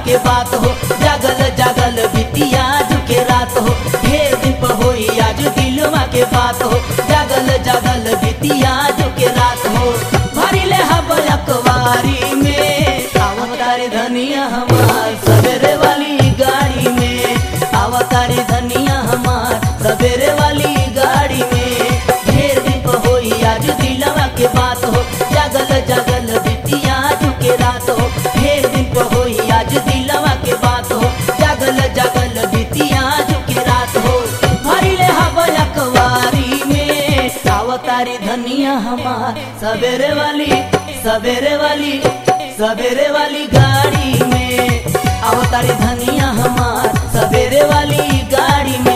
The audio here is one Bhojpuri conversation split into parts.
के बात हो जागल जागल बितिया झुके रात हो ढेर दिन पर होई आज दिलवा के बात हो जागल जागल बितिया झुके रात हो भरी ले हब अखबारी में अवतारी धनिया हमार सवेरे वाली गाड़ी में अवतारी धनिया हमार सवेरे वाली गाड़ी में ढेर दिन पर होई आज दिलवा के बात हो जागल जागल बितिया झुके रात हो ढेर दिन पर होई आज दिलवा के बात हो जागल जागल बितिया झुके रात हो भरी ले हवा अखबारी में अवतारी धनिया हमार सवेरे वाली सवेरे वाली सवेरे वाली गाड़ी में अवतारी धनिया हमार सवेरे वाली गाड़ी में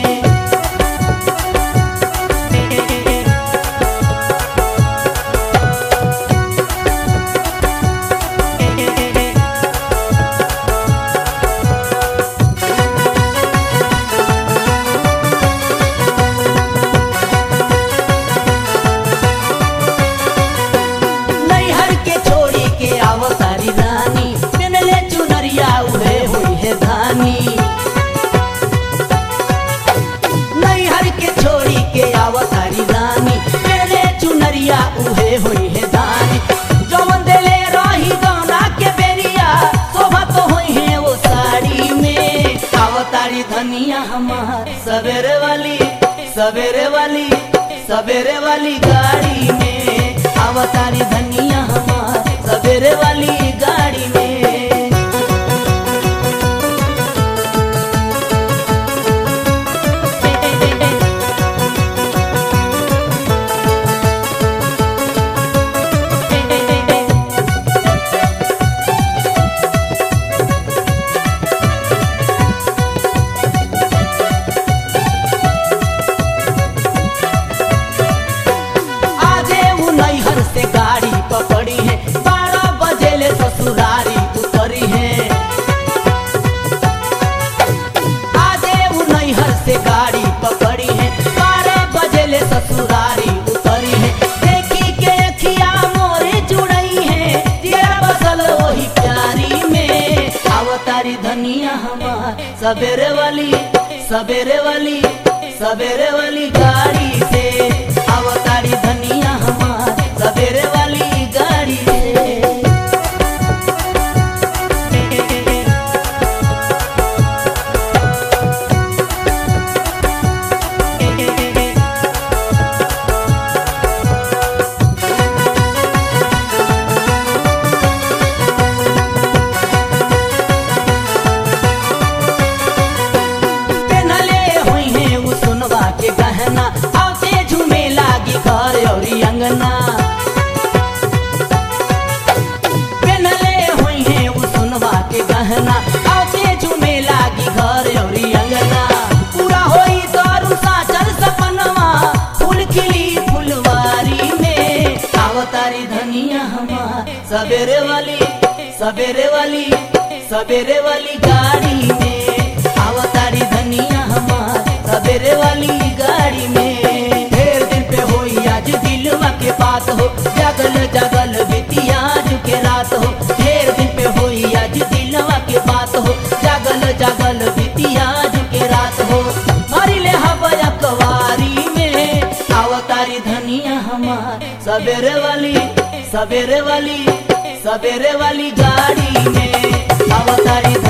नैहर के छोड़ी के अवतारी रानी पेनले चुनरिया उड़े हुई है धानी नैहर के छोड़ी के अवतारी रानी पेनले चुनरिया उड़े हुई है धानी जौन देले रही गौना के बेरिया शोभा तो हुई है वो साड़ी में अवतारी धनिया हमार सवेरे वाली सवेरे वाली सवेरे वाली गाड़ी में अवतारी धनिया हमार सवेरे वाली गाड़ी में आजे वो नैहर से गाड़ी पकड़ी है बारह बजे ले ससुरारी उतरी है आजे वो नैहर से गाड़ी पकड़ी है बारह बजे ले ससुरारी उतरी है देखी के अखिया मोरे जुड़ई है तेरा बसल वही प्यारी में अवतारी धनिया हमार सवेरे वाली सवेरे वाली सवेरे वाली गाड़ी से अवतारी धनिया हमार सवेरे वाली गाड़ी से पेनले हुई है वो सुनवा के गहना आते झूमे लागी घर औरी अंगना पेनले हुई है वो सुनवा के गहना आते झूमे लागी घर औरी अंगना पूरा होई दारू साचल सपनवा फूल खिली फुलवारी में अवतारी धनिया हमार सवेरे वाली सवेरे वाली सवेरे वाली गाड़ी में अवतारी धनिया हमार सवेरे वाली गाड़ी में ढेर दिन पे होई आज दिलवा के बात हो जागल जागल बितिया के रात हो ढेर दिन पे होई आज दिलवा के बात हो जागल जागल बितिया के रात हो मारी ले हवा अखबारी में अवतारी धनिया हमार सवेरे वाली सवेरे वाली सवेरे वाली गाड़ी में अवतारी